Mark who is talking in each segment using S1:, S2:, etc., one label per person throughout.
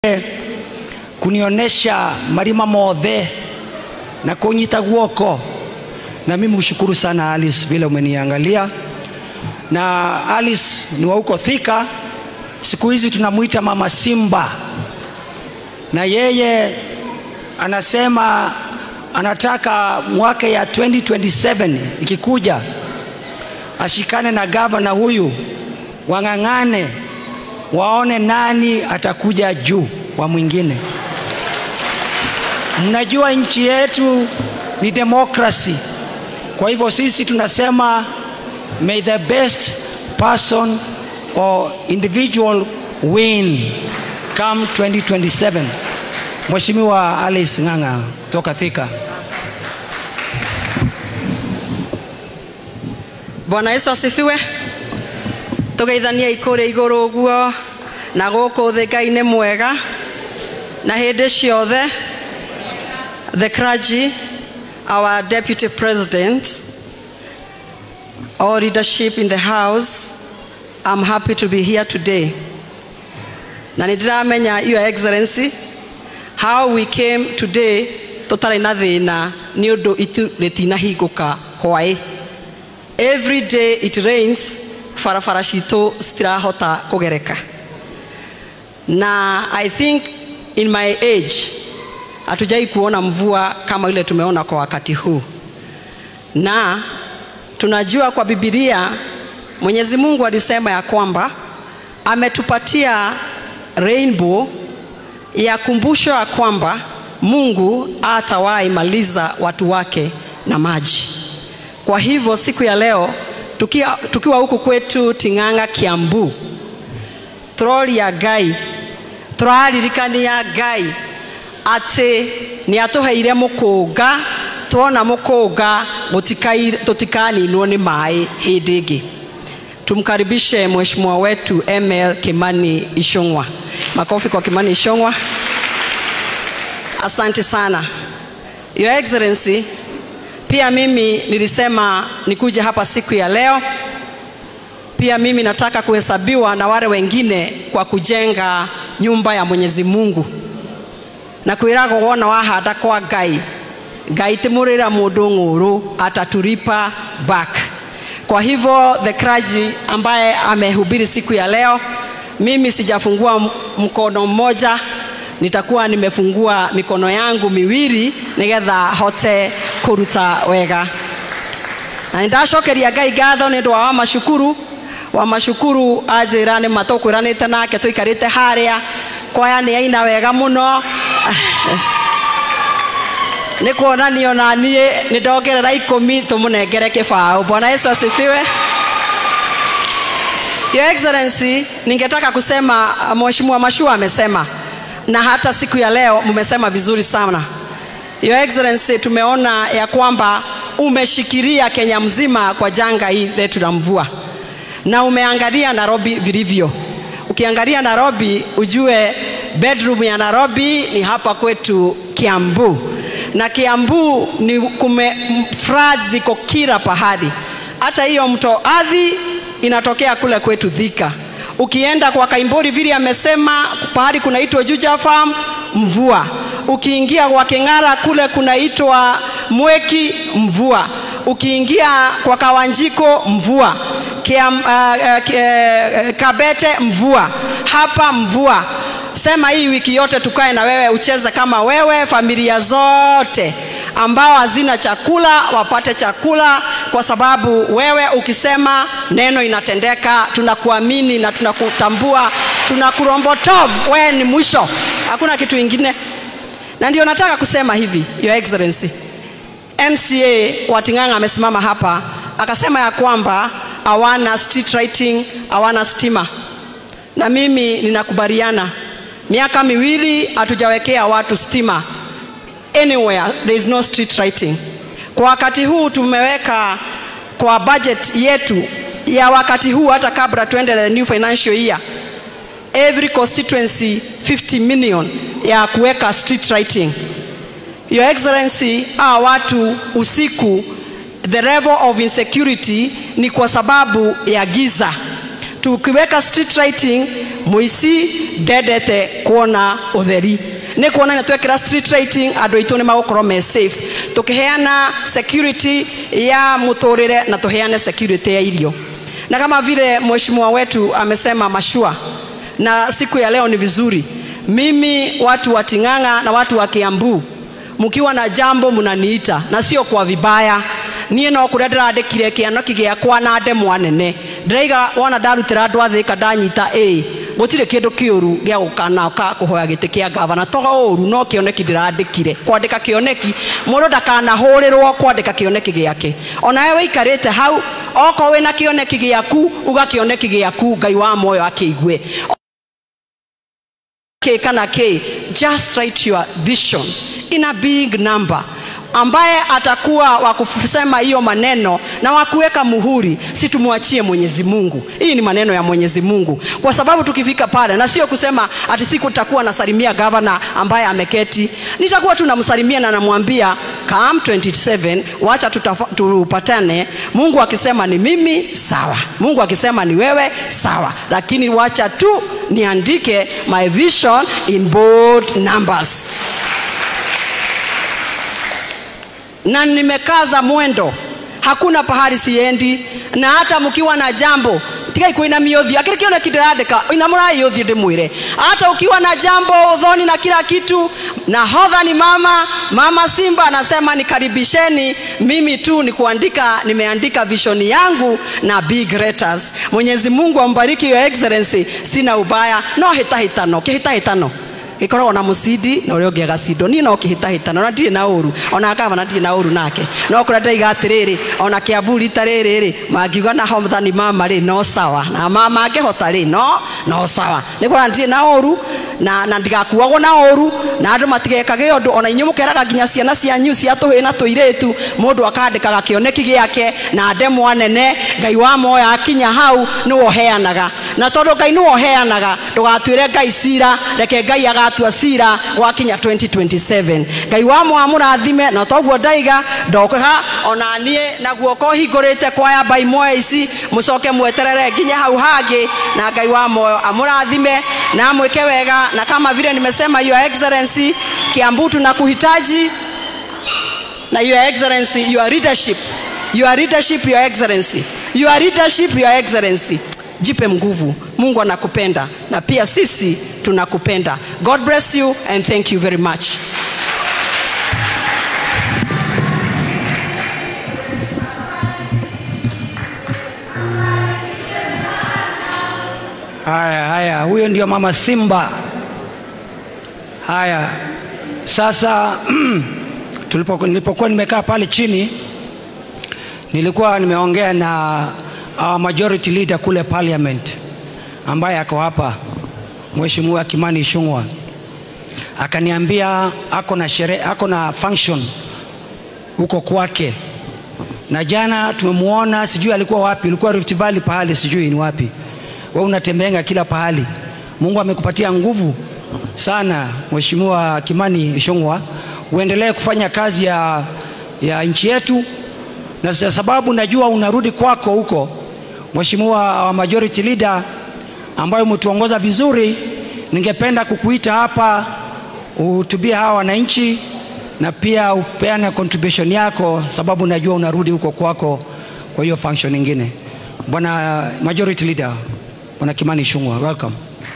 S1: kunionyesha marima mothe na kunyita guoko, na mimi ushukuru sana Alice vile umeniangalia. Na Alice ni wa huko Thika, siku hizi tunamuita mama Simba, na yeye anasema anataka mwaka ya 2027 ikikuja ashikane na gavana huyu, wang'ang'ane, waone nani atakuja juu wa mwingine. Mnajua nchi yetu ni demokrasi, kwa hivyo sisi tunasema may the best person or individual win come 2027. Mheshimiwa Alice Ng'ang'a kutoka Thika.
S2: Bwana Yesu asifiwe. Tugeithania ikũrĩ igũrũ ũguo na gũkũ thĩ Ngai nĩ mwega na hĩndĩ ciothe the clergy our deputy president all leadership in the house I'm happy to be here today na nĩ ndĩramenya your excellency how we came today tũtarĩ na thĩna nĩ ũndũ itu rĩtinahingũka hwaĩ every day it rains barabara citũ citirahota kũgereka na i think in my age hatujai kuona mvua kama ile tumeona kwa wakati huu na tunajua kwa bibilia mwenyezi mungu alisema ya kwamba ametupatia rainbow ya kumbusho ya kwamba mungu atawahi maliza watu wake na maji kwa hivyo siku ya leo tukiwa, tukiwa huku kwetu Ting'ang'a Kiambu turoria Ngai tũraririkania Ngai atĩ nĩ atũheire mũkũnga tuona mũkũnga tũtikaninwo nĩ maĩ hĩndĩ ĩngĩ tumkaribishe mheshimiwa wetu ML Kimani Ichung'wa makofi kwa Kimani Ichung'wa asante sana your excellency pia mimi nilisema nikuje hapa siku ya leo. Pia mimi nataka kuhesabiwa na wale wengine kwa kujenga nyumba ya Mwenyezi Mungu na kwĩragwo wona wahanda kwa Ngai Ngai ti mũrĩra mũndũ ng'ũrũ atatulipa back. Kwa hivyo the clergy ambaye amehubiri siku ya leo, mimi sijafungua mkono mmoja, nitakuwa nimefungua mikono yangu miwili nigetha hote kuruta wega na nindacokeria ngai ngatho nä ndå wa wa macukuru wa macukuru anjä ra nä ma tå kwä ranä te nake tå ikarä te harä a kwaya nä aina wega må no nä kuonanio na niä nä ndongerera ikå tå må nengere kä baå bwana yesu asifiwe Your Excellency, ningetaka kusema Mheshimiwa Mashua amesema na hata siku ya leo mmesema vizuri sana. Your Excellency, tumeona ya kwamba umeshikilia Kenya mzima kwa janga hii letu la mvua na umeangalia Nairobi vilivyo. Ukiangalia Nairobi ujue bedroom ya Nairobi ni hapa kwetu Kiambu, na Kiambu ni kume floods ziko kila pahali, hata hiyo mto Athi inatokea kule kwetu Thika. Ukienda kwa Kaimbori vile amesema pahali kunaitwa Juja Farm mvua ukiingia kwa King'ara kule kunaitwa Mweki mvua, ukiingia kwa Kawanjiko mvua, Kiam, uh, uh, Kabete mvua, hapa mvua. Sema hii wiki yote tukae na wewe ucheze kama wewe, familia zote ambao hazina chakula wapate chakula, kwa sababu wewe ukisema neno inatendeka. Tunakuamini na tunakutambua, tunakurombotov, wewe ni mwisho, hakuna kitu ingine na ndio nataka kusema hivi your excellency mca wa ting'ang'a amesimama hapa akasema ya kwamba hawana street writing hawana stima na mimi ninakubaliana miaka miwili hatujawekea watu stima anywhere there is no street writing kwa wakati huu tumeweka kwa budget yetu ya wakati huu hata kabla tuende the new financial year every constituency 50 million ya kuweka street writing. Your Excellency, hawa watu usiku, the level of insecurity ni kwa sababu ya giza. tukiweka street lighting muici ndendete kuona utheri nä kuonania twekä street lighting andå aitå nä magåkorwo me safe tå kä heana security ya må tå rä re na tå heane security ya irio na kama vile mheshimiwa wetu amesema mashua na siku ya leo ni vizuri mimi watu wa ting'ang'a na watu wa kiambu mkiwa na jambo mnaniita na sio kwa vibaya niä no kå rä a ndä randä kire kä anoki gä akwa na ndemwa nene ndäraiga wona ndarutä ra andå athä ka ndanyita ä gå tirä kä ndå kä å ru gä a gå kanaka kå hoya gä tä kä a ngavana to å ru no kä oneki ndä randä kire kwandä ka kä oneki må ndå ndakanahå rä rwo kwandä ka kä oneki gä ake onawe wä ikarä te hau okorwo wä na kä oneki gä aku ugakä oneki gä aku ngai wa moyo akä igue K kana K, just write your vision in a big number ambaye atakuwa wa kusema hiyo maneno na wa kuweka muhuri, si tumwachie Mwenyezi Mungu. Hii ni maneno ya Mwenyezi Mungu, kwa sababu tukifika pale, na sio kusema ati siku nitakuwa nasalimia gavana ambaye ameketi, nitakuwa tu namsalimia na namwambia come 27 wacha tutafa- tupatane. Mungu akisema ni mimi sawa, Mungu akisema ni wewe sawa, lakini wacha tu niandike my vision in bold numbers. na nimekaza mwendo hakuna pahali siendi na hata mkiwa na jambo tigai kuinamia uthio akiri kiona kindirandika inamurai uthio ndimwire hata ukiwa na jambo udhoni na kila kitu na hodha ni mama mama simba anasema nikaribisheni mimi tu ni kuandika nimeandika vishoni yangu na big letters mwenyezi mungu ambariki your excellency sina ubaya no hitahitano kihitahitano gikoragwo na mucindi na uria ungi agacindo niä no kä hä tahä tana ona ndirä na å ru ona gavana ndirä na å ru nake no kå rä a ndaiga atä rä rä ona kä ambu rita rä rä rä mangiuga na hothani mama rä no sawa na ma mangähota rä no no sawa nä kå ndirä na å ru na, na ndigakuagwo na å ru na andå matigekage å ndå ona inyuä må keraga nginya ciana cianyu cia tå hä na tå irä tu må ndå akandä kaga kä oneki gä ake na ndemwa nene ngai wa moya akinya hau nä woheanaga na tondå ngai nä woheanaga ndå gatuä re ngai cira reke ngai agatua cira gwakinya 2027 ngai wa moya må rathime na toguo ndaiga ndokaga ona niä na guoko hingå rä te kwaya mbai moya ici må coke mweterere nginya hau hangä na ngai wa moyo amå rathime na mwä ke wega na kama vile nimesema your excellency kiambu tuna kuhitaji na your excellency your leadership your leadership your excellency your leadership your excellency jipe nguvu mungu anakupenda na pia sisi tunakupenda god bless you and thank you very much
S1: Haya, haya, huyo ndio mama Simba. Haya, sasa tulipo, nilipokuwa nimekaa pale chini, nilikuwa nimeongea na our majority leader kule parliament ambaye ako hapa, Mheshimiwa Kimani Ichung'wah, akaniambia ako na sherehe, ako na function huko kwake, na jana tumemwona, sijui alikuwa wapi, ilikuwa Rift Valley pahali, sijui ni wapi wewe unatembeanga kila pahali. Mungu amekupatia nguvu sana, Mheshimiwa Kimani Ichung'wah, uendelee kufanya kazi ya, ya nchi yetu, na kwa sababu najua unarudi kwako huko, Mheshimiwa wa majority leader ambayo umetuongoza vizuri, ningependa kukuita hapa uhutubie hawa wananchi na pia upeane contribution yako, sababu najua unarudi huko kwako kwa hiyo function nyingine. Bwana majority leader, Bwana Kimani Ichung'wah, welcome.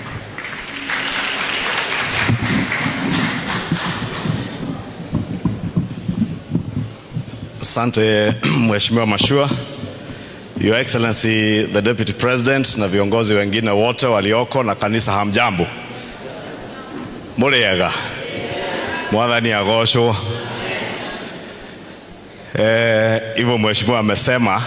S3: Asante Mheshimiwa Mashua, Your Excellency the Deputy President na viongozi wengine wote walioko na kanisa, hamjambo? Muriega? Mwathani agocwo. Eh, hivyo mheshimiwa amesema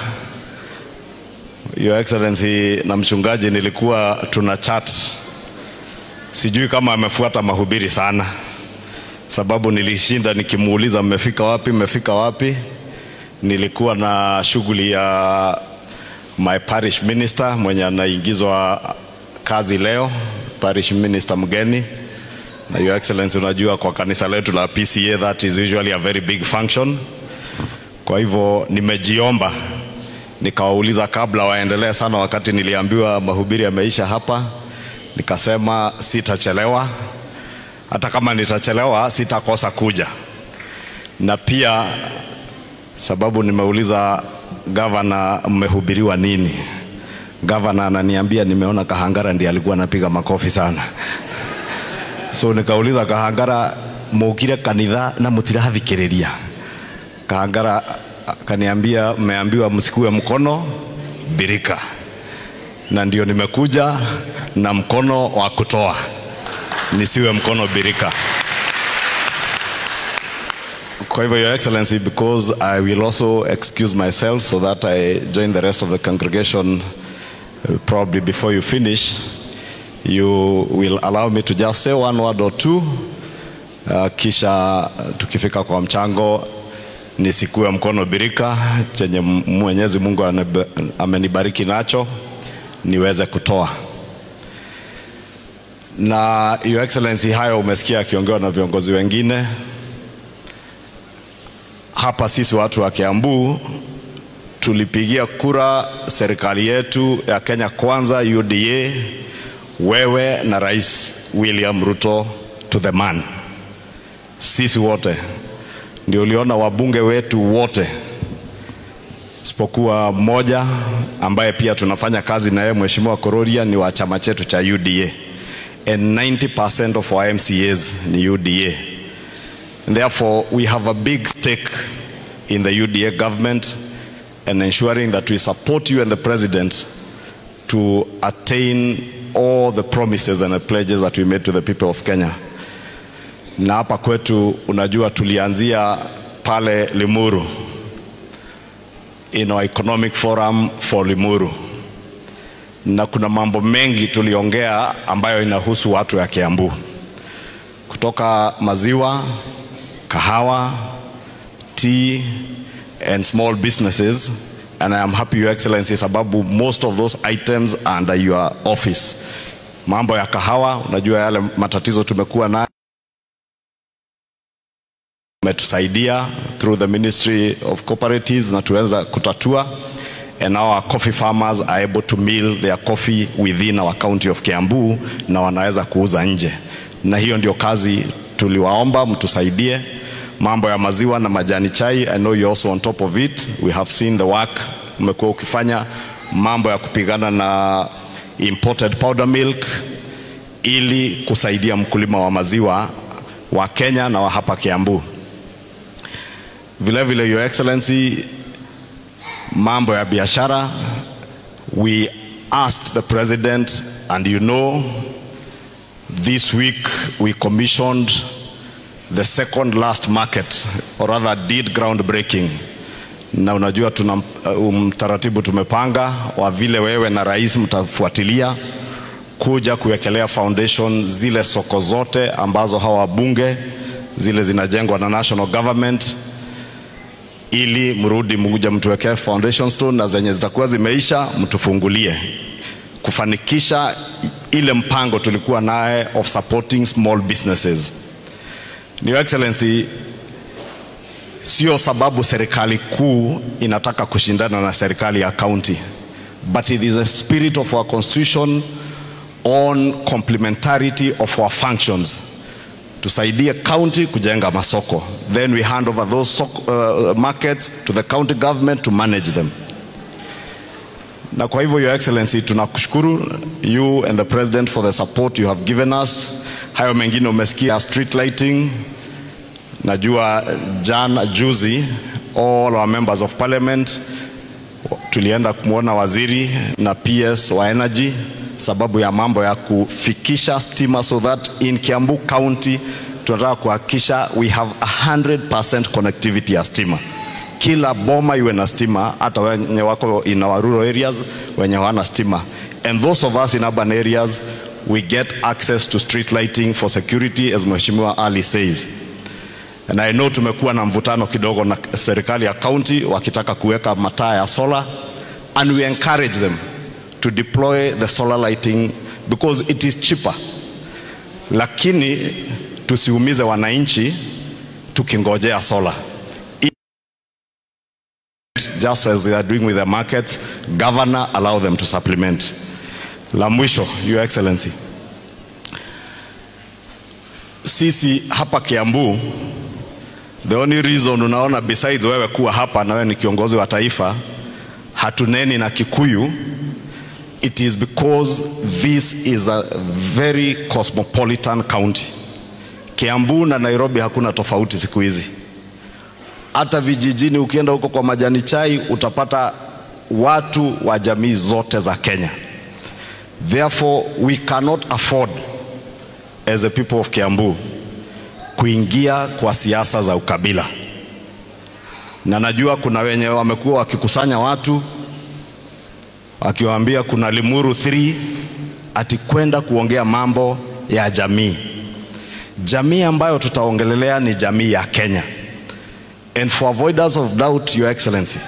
S3: Your Excellency na mchungaji, nilikuwa tuna chat, sijui kama amefuata mahubiri sana, sababu nilishinda nikimuuliza mmefika wapi, mmefika wapi. Nilikuwa na shughuli ya my parish minister mwenye anaingizwa kazi leo, parish minister mgeni na Your Excellency, unajua kwa kanisa letu la PCA that is usually a very big function. Kwa hivyo nimejiomba nikawauliza kabla waendelee sana, wakati niliambiwa mahubiri yameisha hapa, nikasema sitachelewa, hata kama nitachelewa sitakosa kuja, na pia sababu nimeuliza gavana, mmehubiriwa nini? Gavana ananiambia nimeona Kahangara ndiye alikuwa anapiga makofi sana so nikauliza Kahangara, mukire kanitha na mutirathikiriria? Kahangara akaniambia mmeambiwa msikue mkono birika, na ndio nimekuja na mkono wa kutoa, nisiwe mkono birika. Kwa hivyo, Your Excellency, because I will also excuse myself so that I join the rest of the congregation uh, probably before you finish, you will allow me to just say one word or two. Uh, kisha tukifika kwa mchango nisikue mkono birika chenye Mwenyezi Mungu anab- amenibariki nacho niweze kutoa. Na Your Excellency, hayo umesikia akiongewa na viongozi wengine hapa. Sisi watu wa Kiambu tulipigia kura serikali yetu ya Kenya Kwanza UDA, wewe na Rais William Ruto to the man. Sisi wote ndio uliona wabunge wetu wote isipokuwa mmoja ambaye pia tunafanya kazi na yeye, Mheshimiwa Kororia ni wa chama chetu cha UDA and 90% of our MCAs ni UDA. And therefore we have a big stake in the UDA government and ensuring that we support you and the president to attain all the promises and the pledges that we made to the people of Kenya. Na hapa kwetu unajua tulianzia pale Limuru in our economic forum for Limuru, na kuna mambo mengi tuliongea ambayo inahusu watu ya Kiambu, kutoka maziwa, kahawa, tea and small businesses and I am happy your excellency sababu most of those items are under your office. Mambo ya kahawa, unajua yale matatizo tumekuwa nayo umetusaidia through the Ministry of Cooperatives na tuweza kutatua and now our coffee farmers are able to mill their coffee within our county of Kiambu na wanaweza kuuza nje, na hiyo ndio kazi tuliwaomba mtusaidie. Mambo ya maziwa na majani chai, I know you also on top of it. We have seen the work umekuwa ukifanya, mambo ya kupigana na imported powder milk ili kusaidia mkulima wa maziwa wa Kenya na wa hapa Kiambu. Vile vile, Your Excellency, mambo ya biashara, we asked the president and you know this week we commissioned the second last market or rather did groundbreaking na unajua tuna mtaratibu tumepanga wa vile wewe na rais mtafuatilia kuja kuwekelea foundation zile soko zote ambazo hawa wabunge zile zinajengwa na national government ili mrudi mkuja mtuwekee foundation stone na zenye zitakuwa zimeisha mtufungulie kufanikisha ile mpango tulikuwa naye of supporting small businesses. Your Excellency, sio sababu serikali kuu inataka kushindana na serikali ya county, but it is a spirit of our constitution on complementarity of our functions tusaidie county kujenga masoko then we hand over those soko, uh, markets to the county government to manage them na kwa hivyo your excellency tunakushukuru you and the president for the support you have given us hayo mengine umesikia street lighting najua jana juzi all our members of parliament tulienda kumwona waziri na ps wa energy sababu ya mambo ya kufikisha stima so that in Kiambu County tunataka kuhakikisha we have 100% connectivity ya stima. Kila boma iwe na stima, hata wenye wako in our rural areas wenye hawana stima. And those of us in urban areas we get access to street lighting for security as Mheshimiwa Ali says. And I know tumekuwa na mvutano kidogo na serikali ya county wakitaka kuweka mataa ya solar and we encourage them to deploy the solar lighting because it is cheaper, lakini tusiumize wananchi tukingojea solar. just as they are doing with the markets. Governor, allow them to supplement. La mwisho, Your Excellency, sisi hapa Kiambu, the only reason unaona besides wewe kuwa hapa na wewe ni kiongozi wa taifa, hatuneni na Kikuyu, it is because this is a very cosmopolitan county. Kiambu na Nairobi hakuna tofauti siku hizi. Hata vijijini ukienda huko kwa majani chai utapata watu wa jamii zote za Kenya. Therefore we cannot afford as a people of Kiambu kuingia kwa siasa za ukabila, na najua kuna wenye wamekuwa wakikusanya watu wakiwaambia kuna Limuru 3 ati kwenda kuongea mambo ya jamii. Jamii ambayo tutaongelelea ni jamii ya Kenya. And for avoidance of doubt, Your Excellency,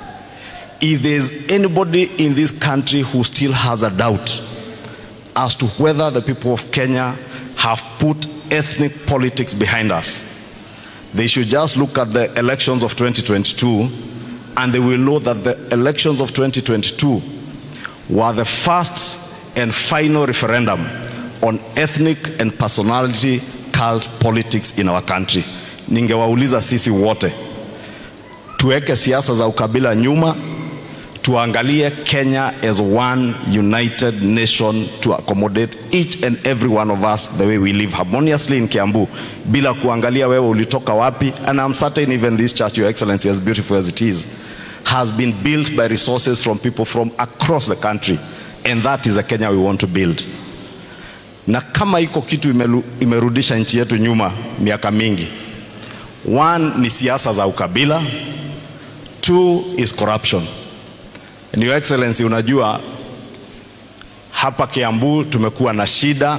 S3: if there is anybody in this country who still has a doubt as to whether the people of Kenya have put ethnic politics behind us, they should just look at the elections of 2022 and they will know that the elections of 2022 were the first and final referendum on ethnic and personality cult politics in our country. Ningewauliza sisi wote tuweke siasa za ukabila nyuma, tuangalie Kenya as one united nation to accommodate each and every one of us the way we live harmoniously in Kiambu bila kuangalia wewe ulitoka wapi. And I'm certain even this church, Your Excellency, as beautiful as it is, has been built by resources from people from across the country and that is the Kenya we want to build. Na kama iko kitu imelu, imerudisha nchi yetu nyuma miaka mingi, one ni siasa za ukabila, two is corruption. And Your Excellency, unajua hapa Kiambu tumekuwa na shida,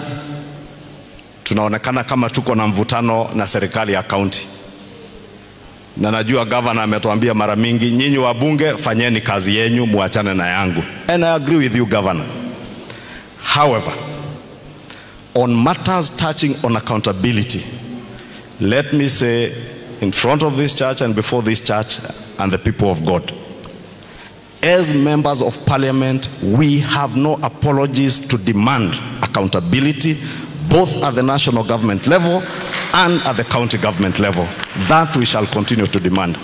S3: tunaonekana kama tuko na mvutano na serikali ya kaunti na najua gavana ametuambia mara mingi, nyinyi wabunge fanyeni kazi yenyu, muachane na yangu. And I agree with you governor. However, on matters touching on accountability, let me say in front of this church and before this church and the people of God, as members of parliament, we have no apologies to demand accountability both at the national government level and at the county government level. That we shall continue to demand.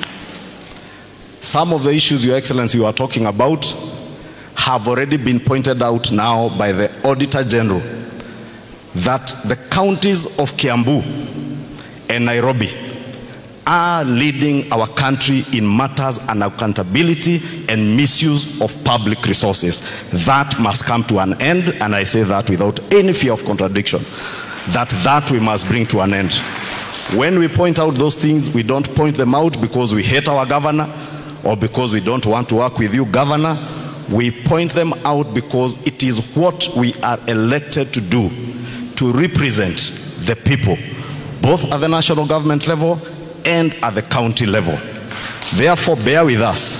S3: Some of the issues, Your Excellency, you are talking about have already been pointed out now by the Auditor General that the counties of Kiambu and Nairobi are leading our country in matters and accountability and misuse of public resources. That must come to an end, and I say that without any fear of contradiction, that that we must bring to an end. When we point out those things, we don't point them out because we hate our governor or because we don't want to work with you, governor. We point them out because it is what we are elected to do, to represent the people, both at the national government level and at the county level. Therefore, bear with us.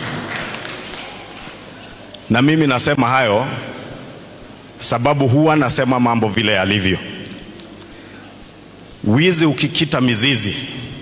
S3: Na mimi nasema hayo sababu huwa nasema mambo vile yalivyo. Wizi ukikita mizizi,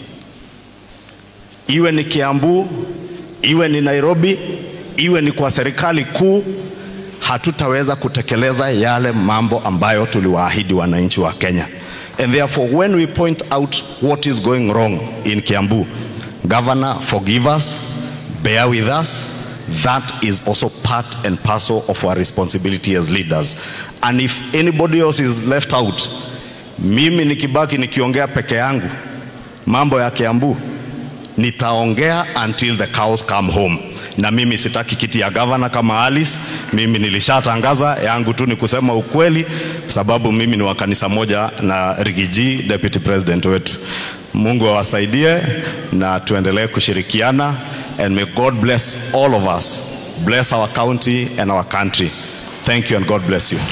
S3: iwe ni Kiambu, iwe ni Nairobi, iwe ni kwa serikali kuu, hatutaweza kutekeleza yale mambo ambayo tuliwaahidi wananchi wa Kenya. And therefore, when we point out what is going wrong in Kiambu, Governor, forgive us, bear with us. That is also part and parcel of our responsibility as leaders. And if anybody else is left out, mimi nikibaki nikiongea peke yangu mambo ya Kiambu, nitaongea until the cows come home. Na mimi sitaki kiti ya gavana kama Alice. Mimi nilishatangaza yangu tu ni kusema ukweli, sababu mimi ni wa kanisa moja na Rigiji, deputy president wetu. Mungu awasaidie na tuendelee kushirikiana and may God bless all of us. Bless our county and our country. Thank you and God bless you.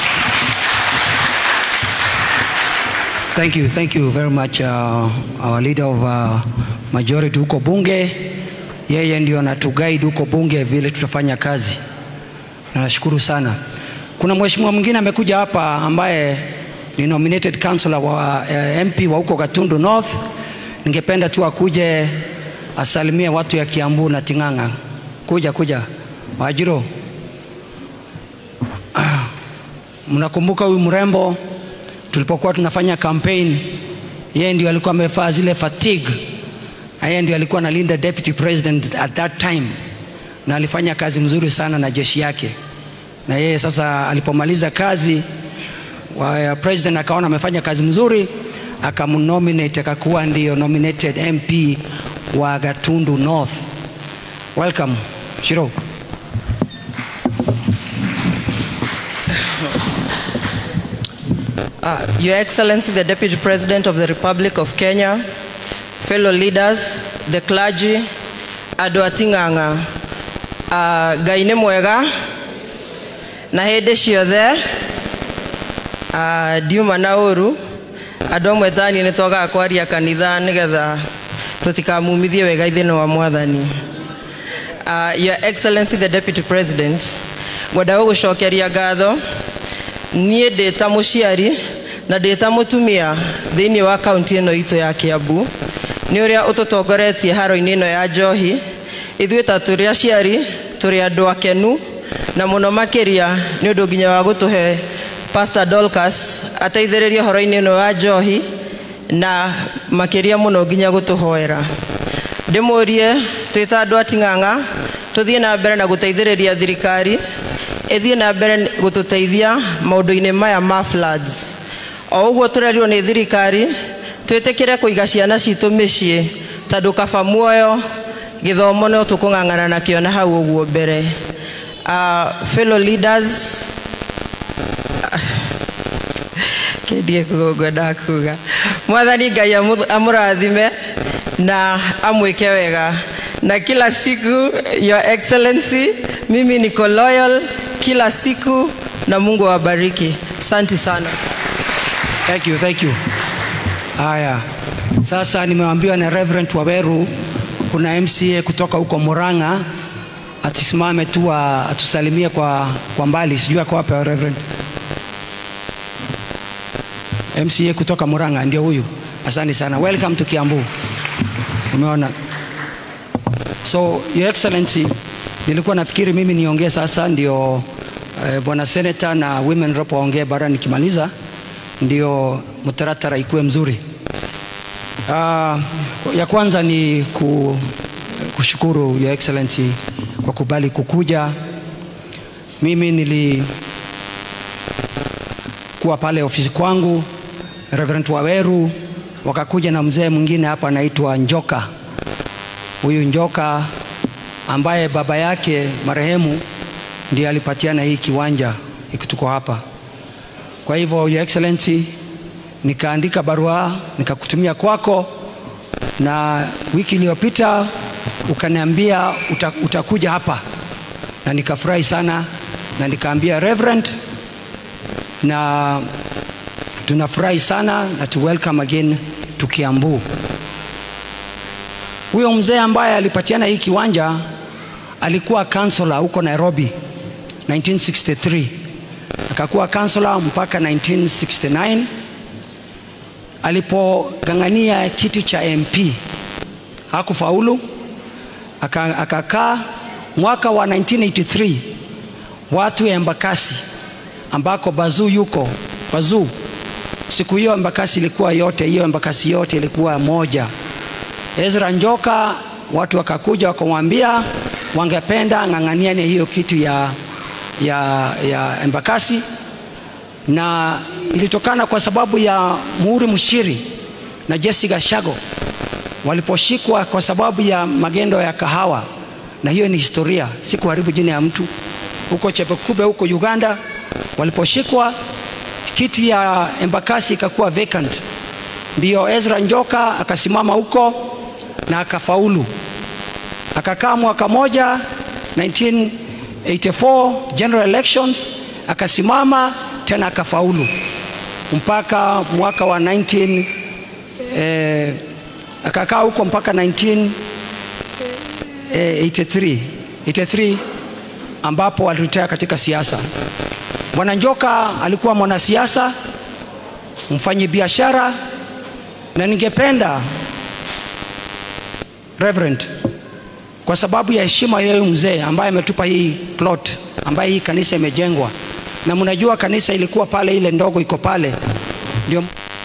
S1: Thank you, thank you very much uh, our leader of uh, majority huko bunge. Yeye ndio anatuguide huko bunge vile tutafanya kazi. Na nashukuru sana. Kuna mheshimiwa mwingine amekuja hapa ambaye ni nominated councillor wa uh, MP wa huko Gatundu North. Ningependa tu akuje asalimie watu ya Kiambu na Ting'ang'a. kuja kuja Wajiro. Ah, Mnakumbuka huyu mrembo tulipokuwa tunafanya campaign, yeye ndio alikuwa amevaa zile fatigue, na yeye ndio alikuwa analinda deputy president at that time, na alifanya kazi mzuri sana na jeshi yake. Na yeye sasa alipomaliza kazi wa president akaona amefanya kazi mzuri, akamnominate akakuwa ndio nominated MP wa Gatundu North. Welcome Shiro.
S4: Uh, Your Excellency, the Deputy President of the Republic of Kenya, fellow leaders, the clergy, andũ a Ting'ang'a, uh, Ngai nĩ mwega na hĩndĩ ciothe uh, ndiuma na ũru andũ amwe tani nĩ twagaga kwaria kanitha nĩgetha tũtikamumithie wega ithĩno wa mwathani uh, Your Excellency the Deputy President ngwenda gũgũcokeria ngatho niĩ ndĩ ta mũciari na ndĩ ta mũtumia thĩinĩ wa kaunti ĩno itũ ya Kiambu nĩ ũrĩa ũtũtongoretie haro-inĩ ĩno ya njohi ithuĩ ta tũrĩ aciari tũrĩ andũ akenu na mũno makĩria nĩ ũndũ nginya wa gũtũhe Pastor Dorcas ateithĩrĩrie horo-inĩ ĩno wa njohi na makĩria mũno nginya gũtũhoera ndĩmũrie twĩ ta andũ a Ting'ang'a tũthiĩ na mbere na gũteithĩrĩria thirikari ĩthiĩ na mbere gũtũteithia maũndũ-inĩ maya ma floods o ũguo tũrerirwo nĩ thirikari twĩtĩkĩre kũiga ciana citũ mĩciĩ tondũ kaba muoyo gĩthomo no tũkũng'ang'ana nakĩo na hau ũguo mbere uh, fellow leaders kendie ngwendaga kuga mwathani ngai amũ- amũrathime na amwĩke wega na kila siku your excellency mimi niko loyal kila siku na mungu awabariki asante sana
S1: Thank you, thank you. Haya, sasa nimeambiwa na Reverend Waweru kuna MCA kutoka huko Murang'a atisimame tu a- atusalimie kwa, kwa mbali, sijui ako wapi Reverend. MCA kutoka Murang'a ndio huyu. Asante sana, welcome to Kiambu. Umeona, so your excellency, nilikuwa nafikiri mimi niongee sasa, ndio eh, bwana senator na women rep waongee bara, nikimaliza ndio mtaratara ikuwe mzuri. Uh, ya kwanza ni ku, kushukuru your excellency kwa kubali kukuja. Mimi nilikuwa pale ofisi kwangu, Reverend Waweru wakakuja na mzee mwingine hapa anaitwa Njoka. Huyu Njoka ambaye baba yake marehemu ndiye alipatiana hii kiwanja hiki tuko hapa. Kwa hivyo your excellency, nikaandika barua nikakutumia kwako, na wiki iliyopita ukaniambia uta, utakuja hapa, na nikafurahi sana, na nikaambia Reverend, na tunafurahi sana na to welcome again to Kiambu. Huyo mzee ambaye alipatiana hii kiwanja alikuwa kansela huko Nairobi 1963 akakuwa kansela mpaka 1969 alipogang'ania kiti cha MP hakufaulu, aka- akakaa mwaka wa 1983 watu ya Embakasi ambako Bazuu yuko Bazuu. Siku hiyo Embakasi ilikuwa yote, hiyo Embakasi yote ilikuwa moja. Ezra Njoka, watu wakakuja wakamwambia wangependa ng'ang'aniane hiyo kitu ya, ya, ya Embakasi, na ilitokana kwa sababu ya Muhuri Mushiri na Jesse Gashago waliposhikwa kwa sababu ya magendo ya kahawa, na hiyo ni historia, si kuharibu jina ya mtu. Huko Chepekube huko Uganda waliposhikwa, kiti ya Embakasi ikakuwa vacant, ndio Ezra Njoka akasimama huko na akafaulu, akakaa mwaka moja 1984 general elections, akasimama tena akafaulu mpaka mwaka wa 19 eh, akakaa huko mpaka 1983 83 ambapo aliretire katika siasa. Bwana Njoka alikuwa mwanasiasa, mfanyi biashara, na ningependa Reverend kwa sababu ya heshima ya huyu mzee ambaye ametupa hii plot ambaye hii kanisa imejengwa, na mnajua kanisa ilikuwa pale, ile ndogo iko pale, ndio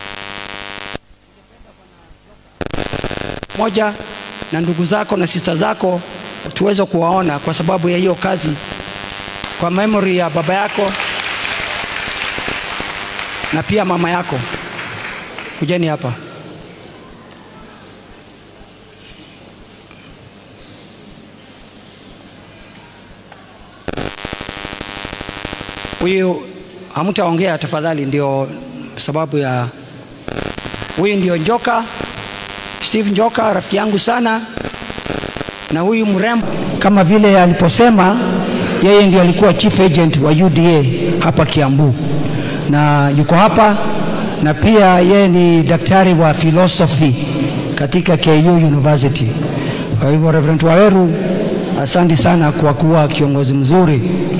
S1: moja na ndugu zako na sista zako tuweze kuwaona kwa sababu ya hiyo kazi, kwa memory ya baba yako na pia mama yako. Kujeni hapa. Huyu hamtaongea tafadhali, ndio sababu ya huyu ndio Njoka, Steve Njoka, rafiki yangu sana, na huyu mrembo, kama vile aliposema, yeye ndio alikuwa chief agent wa UDA hapa Kiambu, na yuko hapa, na pia yeye ni daktari wa philosophy katika KU University. Kwa hivyo Reverend Waweru, asante sana kwa kuwa kiongozi mzuri.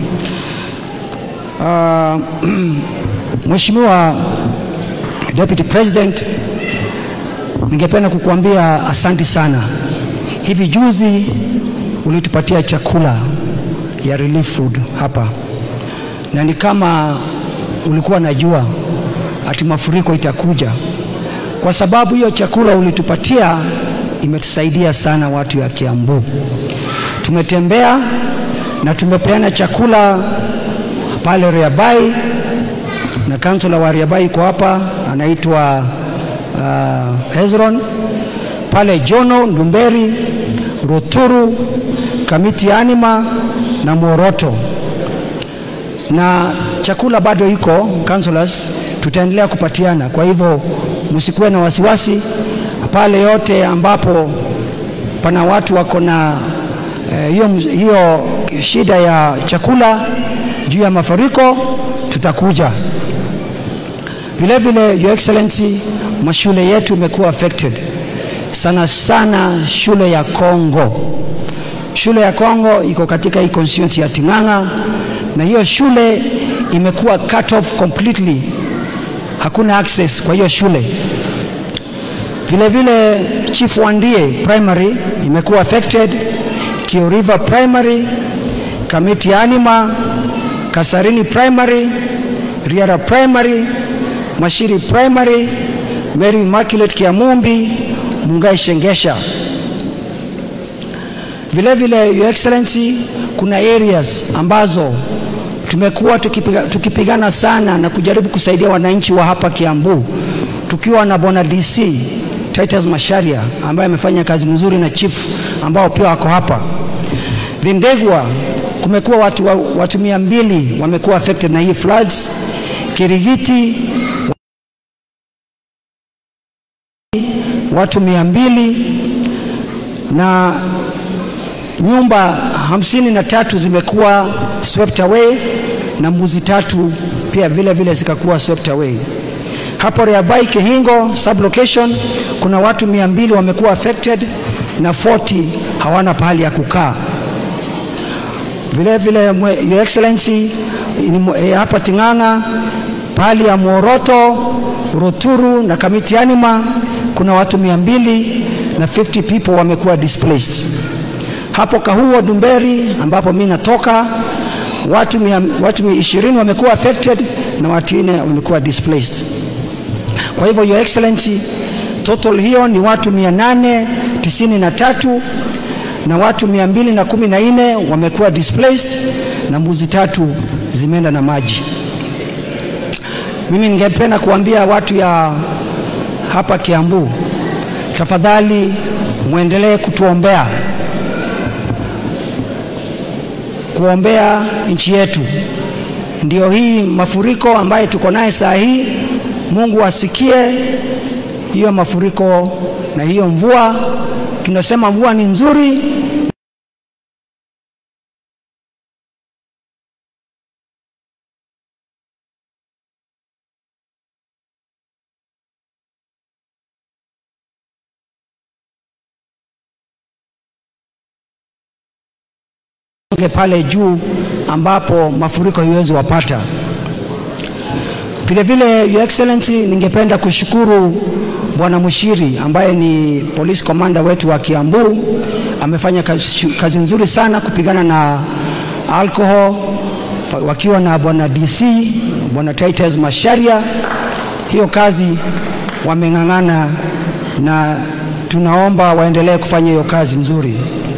S1: Uh, Mheshimiwa Deputy President, ningependa kukuambia asanti sana. Hivi juzi ulitupatia chakula ya relief food hapa, na ni kama ulikuwa najua ati mafuriko itakuja, kwa sababu hiyo chakula ulitupatia imetusaidia sana watu ya Kiambu. Tumetembea na tumepeana chakula pale Riabai na kansula wa Riabai iko hapa anaitwa uh, Hezron pale Jono, Ndumberi, Ruturu, Kamiti Anima na Moroto, na chakula bado iko councillors, tutaendelea kupatiana. Kwa hivyo msikuwe na wasiwasi pale yote ambapo pana watu wako na hiyo eh, hiyo shida ya chakula juu ya mafuriko tutakuja. Vile vile, Your Excellency, mashule yetu imekuwa affected sana sana, shule ya Kongo. Shule ya Kongo iko katika hii constituency ya Ting'ang'a, na hiyo shule imekuwa cut off completely, hakuna access kwa hiyo shule. Vile vile, Chief Wandie Primary imekuwa affected, Kio River Primary, Kamiti Anima, Kasarini Primary, Riara Primary, Mashiri Primary, Mary Immaculate Kiamumbi, Mungai Shengesha. Vile vile, Your Excellency, kuna areas ambazo tumekuwa tukipiga, tukipigana sana na kujaribu kusaidia wananchi wa hapa Kiambu tukiwa na Bwana DC Titus Masharia ambaye amefanya kazi mzuri na chief ambao pia wako hapa Vindegwa kumekuwa watu, watu mia mbili wamekuwa affected na hii floods. Kirigiti watu mia mbili na nyumba hamsini na tatu zimekuwa swept away na mbuzi tatu pia vile vile zikakuwa swept away. Hapo Reabai Kihingo sublocation kuna watu mia mbili wamekuwa affected na 40 hawana pahali ya kukaa. Vile vile Your Excellency eh, hapa Ting'ang'a pahali ya Moroto, Ruturu na Kamiti Anima kuna watu mia mbili na 50 people wamekuwa displaced. Hapo Kahuo Dumberi ambapo mimi natoka watu mia, watu ishirini wamekuwa affected na watu nne wamekuwa displaced. Kwa hivyo Your Excellency, total hiyo ni watu mia nane tisini na tatu na watu mia mbili na kumi na nne wamekuwa displaced na mbuzi tatu zimeenda na maji. Mimi ningependa kuambia watu ya hapa Kiambu, tafadhali mwendelee kutuombea, kuombea nchi yetu. Ndio hii mafuriko ambayo tuko naye saa hii, Mungu asikie hiyo mafuriko na hiyo mvua. Tunasema mvua ni nzuri, pale juu ambapo mafuriko haiwezi wapata. Vile vile, Your Excellency, ningependa kushukuru Bwana Mushiri ambaye ni police commander wetu wa Kiambu amefanya kazi, kazi nzuri sana kupigana na alcohol pa- wakiwa na bwana DC bwana Titus Masharia. Hiyo kazi wameng'ang'ana na tunaomba waendelee kufanya hiyo kazi mzuri.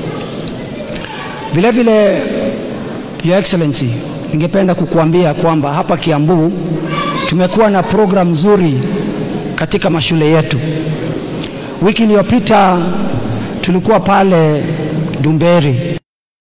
S1: Vile vile, Your Excellency, ningependa kukuambia kwamba hapa Kiambu tumekuwa na program nzuri katika mashule yetu. Wiki iliyopita tulikuwa pale Dumberi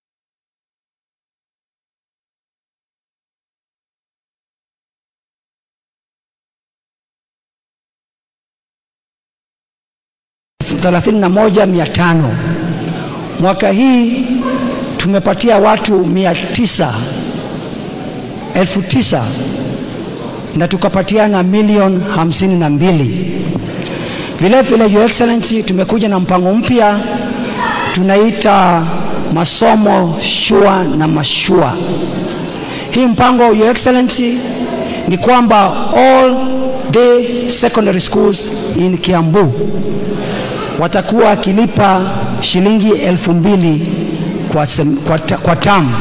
S1: thelathini na moja mia tano. Mwaka hii tumepatia watu mia tisa elfu tisa na tukapatiana milioni hamsini na mbili. Vile vile, Your Excellency, tumekuja na mpango mpya tunaita masomo shua na mashua. Hii mpango Your Excellency ni kwamba all day secondary schools in Kiambu watakuwa wakilipa shilingi elfu mbili kwa, sem- kwa, ta- kwa tamu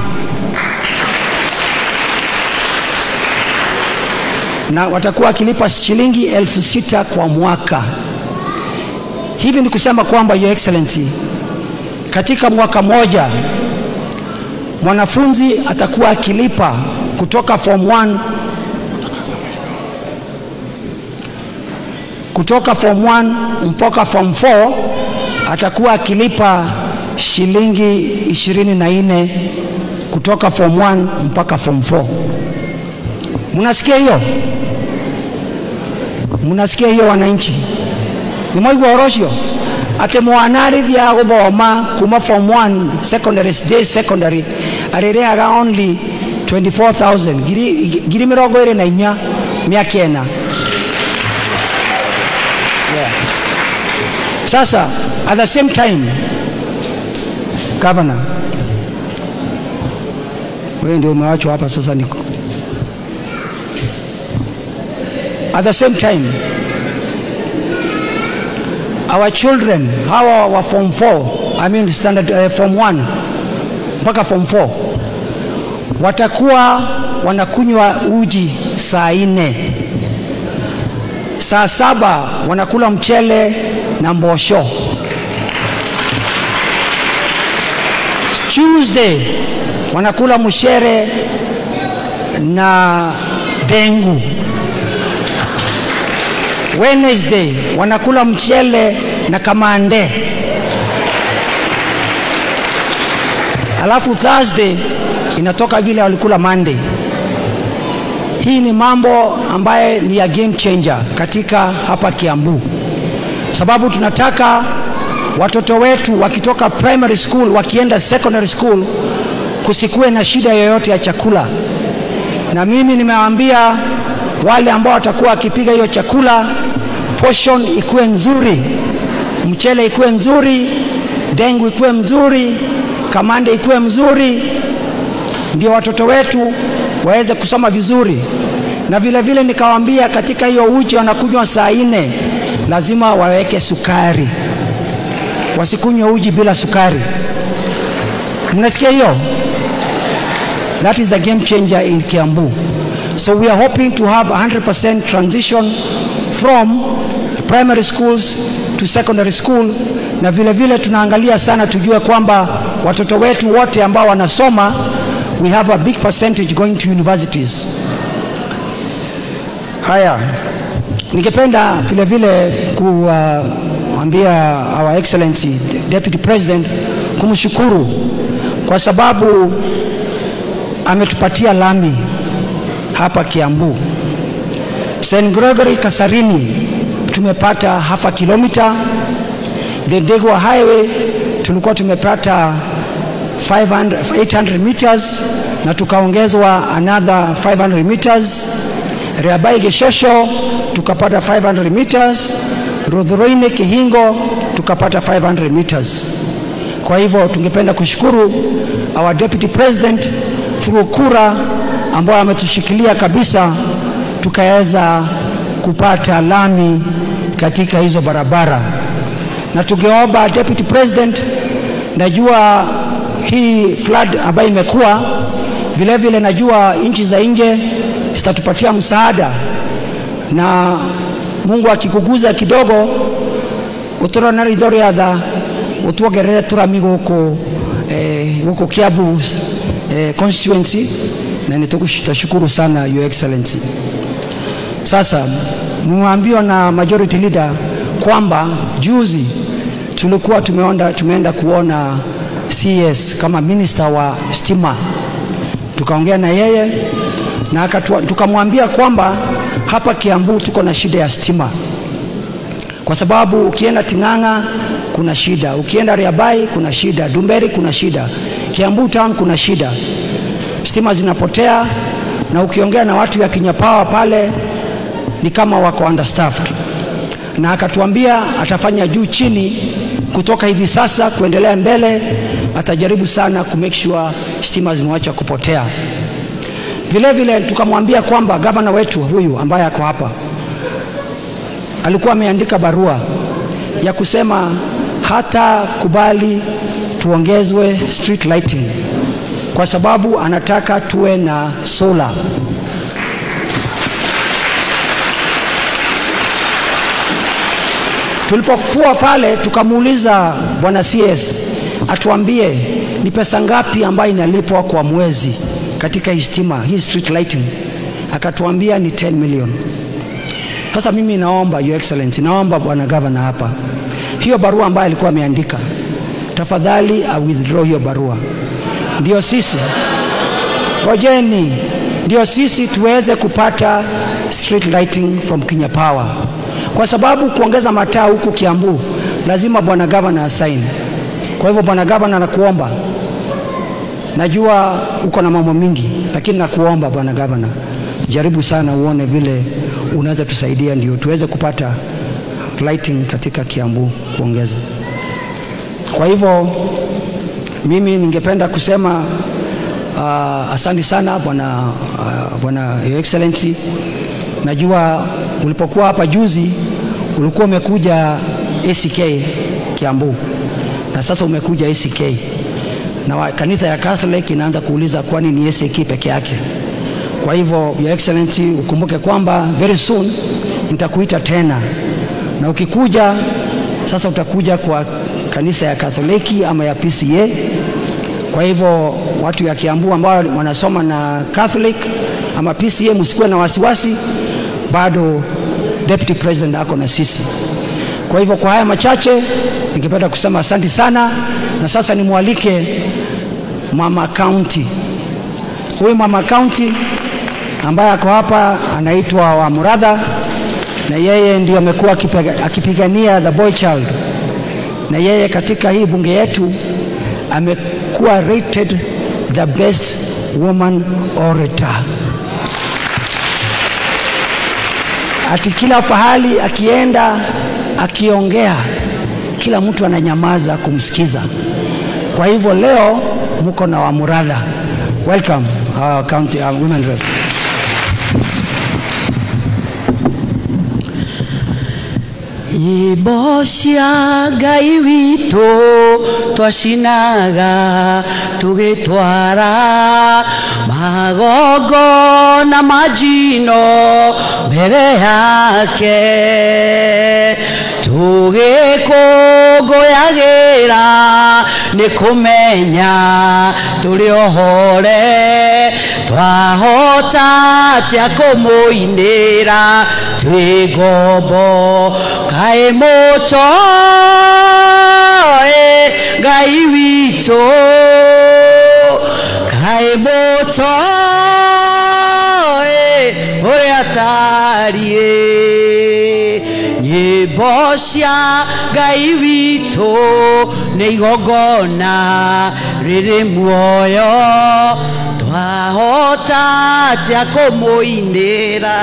S1: na watakuwa wakilipa shilingi elfu sita kwa mwaka. Hivi ni kusema kwamba Your Excellency, katika mwaka moja mwanafunzi atakuwa akilipa kutoka form 1 kutoka form 1 mpaka form 4 atakuwa akilipa shilingi ishirini na nne kutoka form 1 mpaka form 4. Mnasikia hiyo? Mnasikia hiyo wananchi? Nĩ mwaigua ũhoro ũcio atĩ mwana arĩthiaga gũthoma kuma form 1 secondary day secondary arĩrĩhaga only 24000 ngiri ngiri mĩrongo ĩrĩ na inya mĩaka ĩna Sasa at the same time, Governor, wewe ndio umewachwa hapa sasa. Niko at the same time, our children hawa wa form 4 I mean standard uh, form 1 mpaka form 4 watakuwa wanakunywa uji saa nne saa saba wanakula mchele na mbosho. Tuesday wanakula mshere na dengu. Wednesday wanakula mchele na kamande. Alafu Thursday inatoka vile walikula Monday. Hii ni mambo ambaye ni ya game changer katika hapa Kiambu, sababu tunataka watoto wetu wakitoka primary school wakienda secondary school kusikuwe na shida yoyote ya chakula. Na mimi nimewaambia wale ambao watakuwa wakipiga hiyo chakula, portion ikuwe nzuri, mchele ikuwe nzuri, dengu ikuwe mzuri, kamande ikuwe mzuri, ndio watoto wetu waweze kusoma vizuri. Na vile vile nikawaambia katika hiyo uji wanakunywa saa nne, lazima waweke sukari, wasikunywe uji bila sukari. Mnasikia hiyo? That is a game changer in Kiambu. So we are hoping to have 100% transition from primary schools to secondary school, na vile vile tunaangalia sana tujue kwamba watoto wetu wote ambao wanasoma we have a big percentage going to universities. Haya, ningependa vile vile kuambia uh, our excellency deputy president kumshukuru kwa sababu ametupatia lami hapa Kiambu. St. Gregory Kasarini tumepata half a kilomita. The Ndegwa Highway tulikuwa tumepata 500, 800 meters na tukaongezwa another 500 meters. Reabai Geshosho tukapata 500 meters. Rudhuroine Kihingo tukapata 500 meters. Kwa hivyo tungependa kushukuru our deputy president through kura ambayo ametushikilia kabisa, tukaweza kupata lami katika hizo barabara, na tungeomba deputy president najua hii flood ambayo imekuwa vile vile, najua nchi za nje zitatupatia msaada, na Mungu akikuguza kidogo uturona ritho riatha utuongerere turami guku eh, guku Kiambu eh, constituency na nitashukuru sana your excellency. Sasa mmeambiwa na majority leader kwamba juzi tulikuwa tumeenda, tumeenda kuona CS kama minister wa stima, tukaongea na yeye na tukamwambia kwamba hapa Kiambu tuko na shida ya stima, kwa sababu ukienda Ting'ang'a kuna shida, ukienda Riabai kuna shida, Dumberi kuna shida, Kiambu town kuna shida, stima zinapotea, na ukiongea na watu ya Kinyapawa pale ni kama wako understaffed, na akatuambia atafanya juu chini kutoka hivi sasa kuendelea mbele, atajaribu sana ku make sure stima zimewacha kupotea. Vile vile tukamwambia kwamba gavana wetu huyu ambaye ako hapa alikuwa ameandika barua ya kusema hata kubali tuongezwe street lighting kwa sababu anataka tuwe na solar. Tulipokuwa pale tukamuuliza bwana CS atuambie ni pesa ngapi ambayo inalipwa kwa mwezi katika hii stima hii street lighting, akatuambia ni 10 million. Sasa mimi naomba your excellency, naomba bwana gavana hapa, hiyo barua ambayo alikuwa ameandika, tafadhali a withdraw hiyo barua, ndio sisi ngojeni, ndio sisi tuweze kupata street lighting from Kenya Power, kwa sababu kuongeza mataa huku Kiambu lazima bwana gavana asaini. Kwa hivyo bwana gavana, nakuomba najua uko na mambo mingi, lakini nakuomba bwana gavana, jaribu sana uone vile unaweza tusaidia, ndio tuweze kupata lighting katika Kiambu kuongeza. Kwa hivyo mimi ningependa kusema uh, asante sana bwana uh, bwana your excellency. Najua ulipokuwa hapa juzi ulikuwa umekuja ACK Kiambu na sasa umekuja ACK na kanisa ya Catholic inaanza kuuliza kwani ni ACK peke yake. Kwa hivyo your excellency, ukumbuke kwamba very soon nitakuita tena, na ukikuja sasa utakuja kwa kanisa ya Katholiki ama ya PCA. Kwa hivyo watu ya Kiambu ambao wanasoma na Catholic ama PCA, msikuwe na wasiwasi, bado deputy president ako na sisi. Kwa hivyo kwa haya machache ningependa kusema asante sana, na sasa nimwalike mama county. Huyu mama county ambaye ako hapa anaitwa wa Muradha, na yeye ndio amekuwa akipigania the boy child, na yeye katika hii bunge yetu amekuwa rated the best woman orator. Ati kila pahali akienda akiongea, kila mtu ananyamaza kumsikiza. Kwa hivyo leo mko na Wamuradha. Welcome our county our women rep.
S5: Nyĩmbo cia Ngai witũ twacinaga tũgĩtwara magongona ma njino mbere yake tũgĩkũngũyagĩra nĩ kũmenya tũrĩ ohore twahota atĩa kũmũinĩra twĩ ngombo kaĩ mũtoĩ ngai witũ kaĩ mũtoĩ ũrĩa tariĩ nyĩmbo cia ngai witũ nĩ igongona rĩrĩ muoyo twahota atĩa kũmũinĩra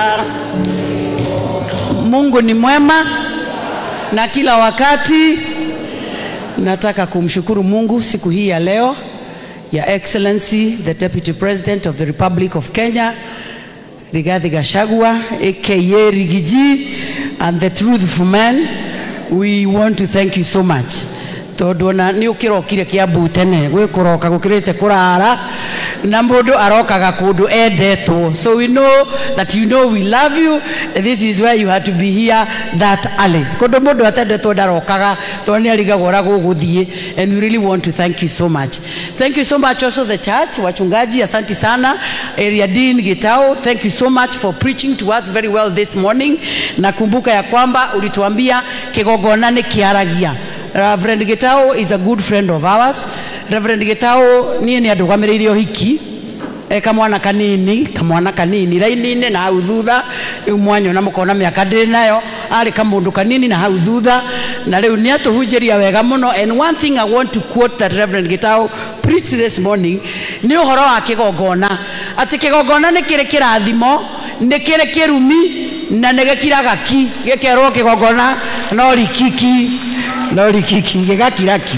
S5: mungu ni mwema na kila wakati nataka kumshukuru mungu siku hii ya leo ya excellency the deputy president of the republic of kenya rigathi gashagwa aka rigiji and the truthful man we want to thank you so much tondu ona nä å kä rokire kä ambu tene gwä kå roka gå kä rä te kå rara na må ndå arokaga kå ndå endetwo so we know that you know we love you this is where you had to be here that early kå ndå må ndå atendetwo ndarokaga tondå nä arigagwo å rä a gå gå thiä and we really want to thank you so much thank you so much also the church wachungaji asanti sana area dean gitao thank you so much for preaching to us very well this morning nakumbuka ya kwamba ulituambia kigogona nä kä aragia Reverend Gitao is a good friend of ours. Reverend Gitao niä nä andå gamä rä ire å hiki e kamwana kanini kamwana kanini raini-inä na hau thutha rä u mwanyona må kona mä aka ndä nayo arä kamå ndå kanini na hau thutha na rä u nä atå hunjä ria wega må no and one thing i want to quote that reverend gitao preached this morning nä å horo wa kä gongona atä kä gongona nä kä rä kä rathimo nä kä rä kä rumi na nä gä kiraga ki gä kerwo kä gongona no rikiki no rikiki gä gakiraki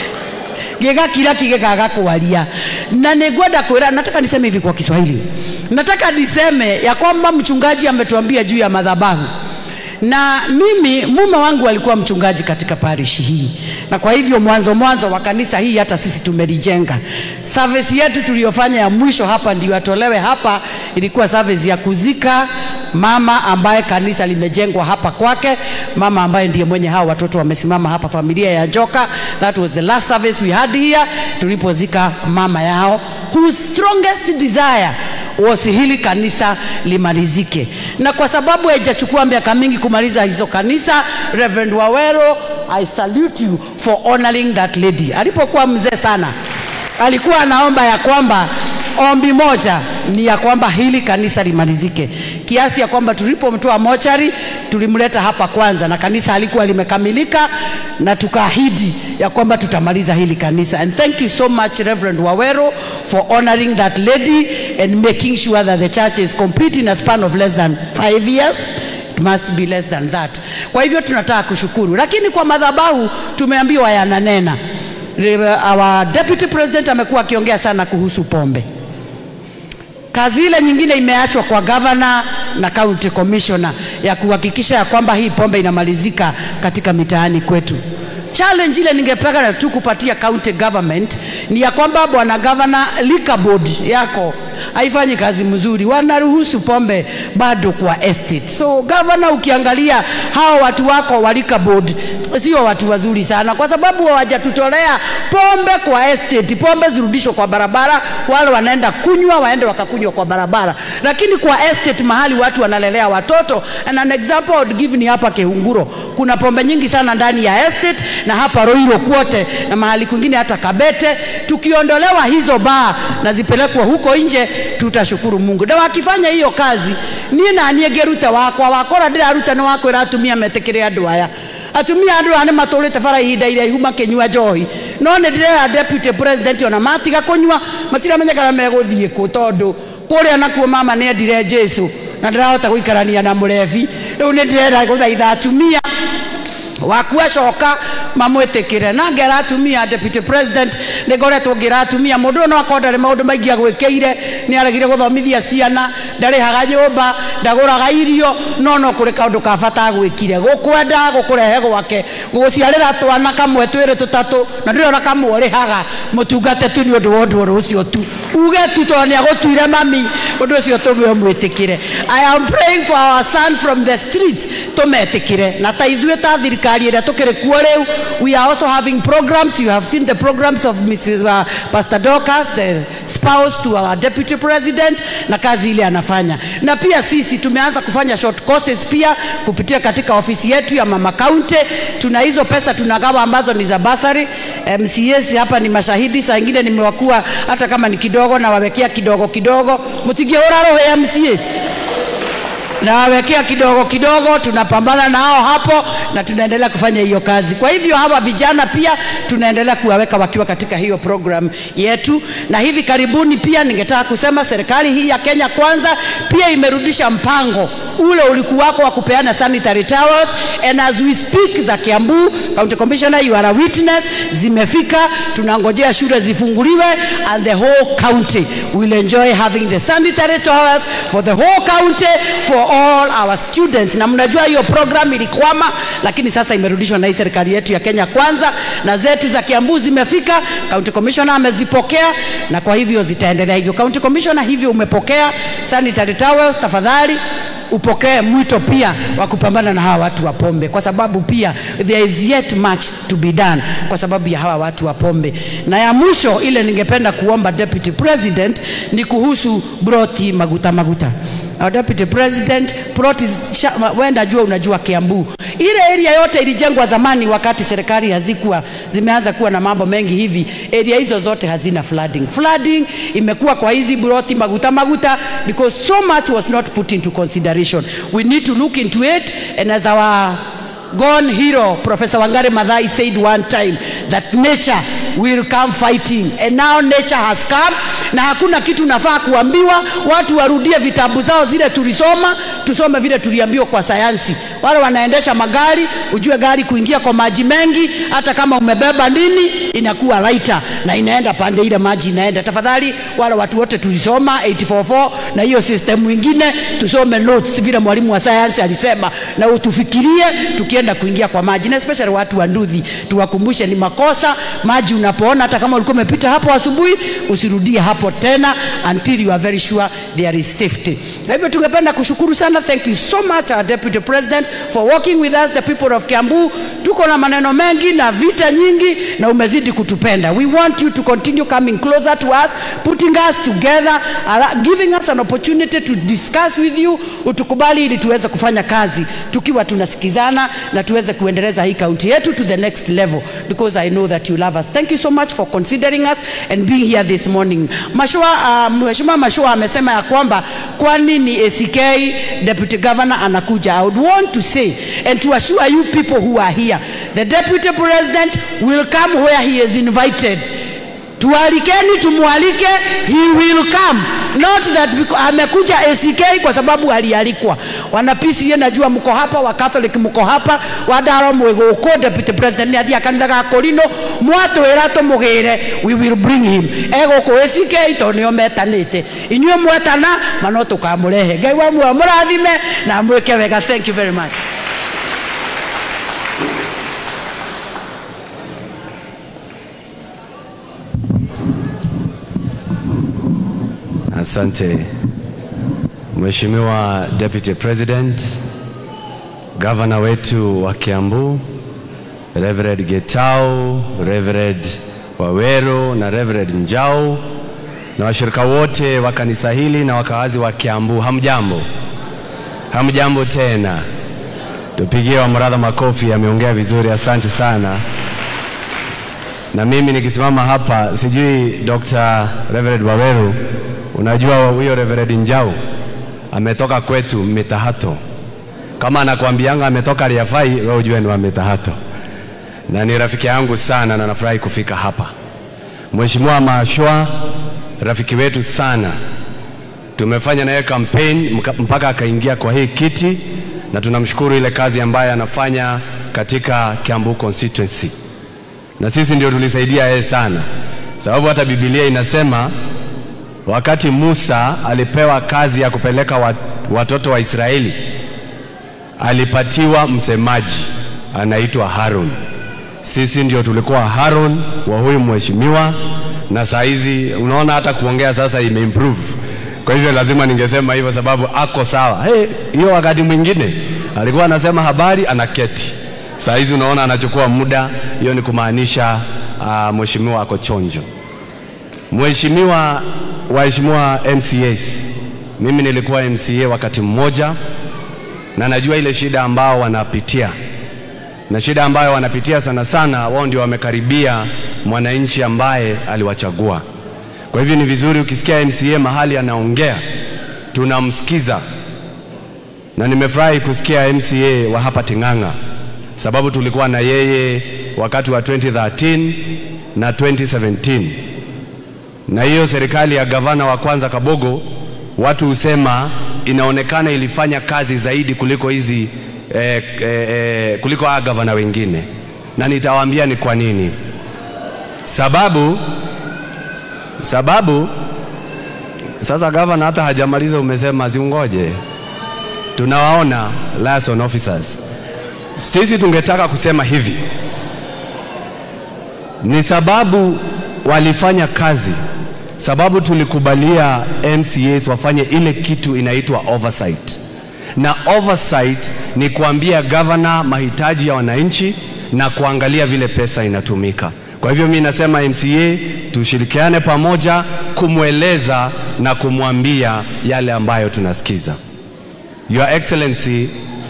S5: gigakiraki gikaga kwaria na ningwenda kwira nataka niseme hivi kwa kiswahili nataka niseme ya kwamba mchungaji ametuambia juu ya madhabahu na mimi mume wangu alikuwa mchungaji katika parish hii na kwa hivyo mwanzo mwanzo wa kanisa hii hata sisi tumelijenga service yetu tuliyofanya ya mwisho hapa ndio atolewe hapa ilikuwa service ya kuzika mama ambaye kanisa limejengwa hapa kwake mama ambaye ndiye mwenye hao watoto wamesimama hapa familia ya joka that was the last service we had here tulipozika mama yao whose strongest desire was hili kanisa limalizike na kwa sababu haijachukua miaka mingi kumaliza hizo kanisa reverend wawero i salute you for honoring that lady alipokuwa mzee sana alikuwa anaomba ya kwamba ombi moja ni ya kwamba hili kanisa limalizike kiasi ya kwamba tulipomtoa mochari tulimleta hapa kwanza na kanisa halikuwa limekamilika na tukaahidi ya kwamba tutamaliza hili kanisa and thank you so much reverend wawero for honoring that lady and making sure that the church is complete in a span of less than five years It must be less than that kwa hivyo tunataka kushukuru lakini kwa madhabahu tumeambiwa yananena our deputy president amekuwa akiongea sana kuhusu pombe kazi ile nyingine imeachwa kwa gavana na county commissioner ya kuhakikisha ya kwamba hii pombe inamalizika katika mitaani kwetu challenge ile ningependa tu kupatia county government ni ya kwamba bwana gavana liquor board yako haifanyi kazi mzuri wanaruhusu pombe bado kwa estate so gavana ukiangalia hao watu wako wa liquor board sio watu wazuri sana kwa sababu hawajatutolea pombe kwa estate pombe zirudishwe kwa barabara wale wanaenda kunywa waende wakakunywa kwa barabara lakini kwa estate mahali watu wanalelea watoto and an example I would give ni hapa Kehunguro kuna pombe nyingi sana ndani ya estate na hapa Roiro kwote na mahali kwingine hata Kabete tukiondolewa hizo baa na zipelekwa huko nje tutashukuru Mungu na wakifanya hiyo kazi niĩ naniĩ ngĩruta wakwa wakora ndĩraruta nĩ wakwĩra atumia metĩkĩre andũ aya atumia andå aya nä matå rä te bara ihinda iraihu makä njohi no nä ndärera deputy president ona matiga kå nyua matiramenya kana megå thiä kå tondå kå rä a nakuo mama nä endire jesu na ndä rahota gå ikarania na må rebi rä u nä ndärenda gå thaitha atumia waku acoka mamwĩtĩkĩre na ngera atumia deputy president nĩ ngoretwo ngĩra atumia mũndũ ũyũ no akorwo ndarĩ maũndũ maingĩ agwĩkĩire nĩ aregire gũthomithia ciana ndarĩhaga nyũmba ndagũraga irio no no kũrĩ kaũndũ ka bata agwĩkire gũkwenda gũkũrehe gwake gũgũciarĩra twana kamwe twĩrĩ tũtatũ na ndĩrĩ ona kamwe ũrĩhaga mũtungate tu nĩ ũndũ wa ũndũ ũrũ ũcio tu uge tu tondũ nĩ agũtuire mami ũndũ ũcio tũmwe mwĩtĩkĩre i am praying for our son from the streets tũmetĩkĩre na ta ithuĩ ta thirikari ĩrĩa tũkĩrĩ kuo rĩu we are also having programs you have seen the programs of Mrs. Uh, Pastor Dorcas the spouse to our deputy president na kazi ile anafanya na pia sisi tumeanza kufanya short courses pia kupitia katika ofisi yetu ya mama county tuna hizo pesa tunagawa ambazo ni za basari MCS hapa ni mashahidi saa ingine nimewakuwa hata kama ni kidogo na wawekea kidogo kidogo mtigie uraroho MCS nawawekea kidogo kidogo, tunapambana nao hapo na tunaendelea kufanya hiyo kazi. Kwa hivyo hawa vijana pia tunaendelea kuwaweka wakiwa katika hiyo program yetu, na hivi karibuni pia ningetaka kusema serikali hii ya Kenya Kwanza pia imerudisha mpango ule ulikuwako wa kupeana sanitary towels and as we speak za Kiambu County Commissioner you are a witness, zimefika, tunangojea shule zifunguliwe and the whole county will enjoy having the sanitary towels for the whole county for all our students, na mnajua hiyo program ilikwama, lakini sasa imerudishwa na hii serikali yetu ya Kenya Kwanza, na zetu za Kiambu zimefika, county commissioner amezipokea, na kwa hivyo zitaendelea hivyo. County commissioner, hivyo umepokea sanitary towels, tafadhali upokee mwito pia wa kupambana na hawa watu wa pombe, kwa sababu pia there is yet much to be done kwa sababu ya hawa watu wa pombe. Na ya mwisho ile ningependa kuomba deputy president ni kuhusu broti maguta maguta. Our deputy president plot is wenda jua unajua Kiambu ile area yote ilijengwa zamani wakati serikali hazikuwa zimeanza kuwa na mambo mengi hivi. Area hizo zote hazina flooding. Flooding imekuwa kwa hizi broti maguta maguta because so much was not put into consideration. We need to look into it and as our gone hero Professor Wangari Maathai said one time that nature will come fighting and now nature has come, na hakuna kitu nafaa kuambiwa watu warudie vitabu zao zile tulisoma, tusome vile tuliambiwa kwa sayansi. Wale wanaendesha magari, ujue gari kuingia kwa maji mengi, hata kama umebeba nini, inakuwa lighter na inaenda pande ile maji inaenda. Tafadhali wale watu wote tulisoma 844 na hiyo system ingine, tusome notes vile mwalimu wa sayansi alisema, na utufikirie tukienda kuingia kwa maji, na especially watu wa Nduthi, tuwakumbushe ni makosa maji unapoona, hata kama ulikuwa umepita hapo asubuhi, usirudie hapo tena until you are very sure there is safety. Kwa hivyo tungependa kushukuru sana, thank you so much our deputy president for working with us the people of Kiambu. Tuko na maneno mengi na vita nyingi, na umezidi kutupenda. We want you to continue coming closer to us, putting us together, giving us an opportunity to discuss with you. Utukubali ili tuweze kufanya kazi tukiwa tunasikizana na tuweze kuendeleza hii kaunti yetu to the next level because I know that you love us. Thank you so much for considering us and being here this morning. Mashua, uh, Mheshimiwa Mashua amesema ya kwamba kwa nini ACK Deputy Governor anakuja. I would want to say and to assure you people who are here, the Deputy President will come where he is invited. Tualikeni, tumwalike, he will come not that because, amekuja ACK kwa sababu alialikwa. Wana PCA najua mko hapa, wa Catholic mko hapa, wadaro mwiguko deputy president athia kanitha ga Korino mwatwira tumugire we will bring him eguku ACK to nio metanite inyuĩ mwetana mano tukamurehe Ngai wa muoyo mũrathime na mwĩke wega thank you very much
S6: Asante Mheshimiwa Deputy President, gavana wetu wa Kiambu, Reverend Getau, Reverend Wawero na Reverend Njau na washirika wote wa kanisa hili na wakaazi wa Kiambu, hamjambo? Hamjambo tena. Tupigie Wamradha makofi, ameongea vizuri, asante sana. Na mimi nikisimama hapa, sijui Dr. Reverend Waweru Unajua huyo Reverend Njau ametoka kwetu Mitahato. Kama anakuambianga ametoka Liafai, wewe ujue ni wa Mitahato, na ni rafiki yangu sana, na nafurahi kufika hapa. Mheshimiwa Mashwa, rafiki wetu sana, tumefanya naye campaign mpaka akaingia kwa hii kiti, na tunamshukuru ile kazi ambayo anafanya katika Kiambu constituency, na sisi ndio tulisaidia yeye sana, sababu hata Biblia inasema wakati Musa alipewa kazi ya kupeleka watoto wa Israeli, alipatiwa msemaji anaitwa Harun. Sisi ndio tulikuwa Harun wa huyu mheshimiwa, na saa hizi unaona hata kuongea sasa imeimprove. Kwa hivyo lazima ningesema hivyo sababu ako sawa. Hey, hiyo wakati mwingine alikuwa anasema habari anaketi, saa hizi unaona anachukua muda. Hiyo ni kumaanisha uh, mheshimiwa ako chonjo. Mheshimiwa waheshimiwa MCAs, mimi nilikuwa MCA wakati mmoja, na najua ile shida ambao wanapitia, na shida ambayo wanapitia sana sana, wao ndio wamekaribia mwananchi ambaye aliwachagua. Kwa hivyo ni vizuri ukisikia MCA mahali anaongea, tunamsikiza, na nimefurahi kusikia MCA wa hapa Ting'ang'a, sababu tulikuwa na yeye wakati wa 2013 na 2017 na hiyo serikali ya gavana wa kwanza Kabogo, watu husema inaonekana ilifanya kazi zaidi kuliko hizi eh, eh, eh, kuliko hawa gavana wengine, na nitawaambia ni kwa nini. Sababu sababu sasa gavana hata hajamaliza, umesema zingoje tunawaona liaison officers. Sisi tungetaka kusema hivi, ni sababu walifanya kazi, sababu tulikubalia MCAs wafanye ile kitu inaitwa oversight, na oversight ni kuambia governor mahitaji ya wananchi na kuangalia vile pesa inatumika. Kwa hivyo mi nasema MCA tushirikiane pamoja kumweleza na kumwambia yale ambayo tunasikiza. Your Excellency,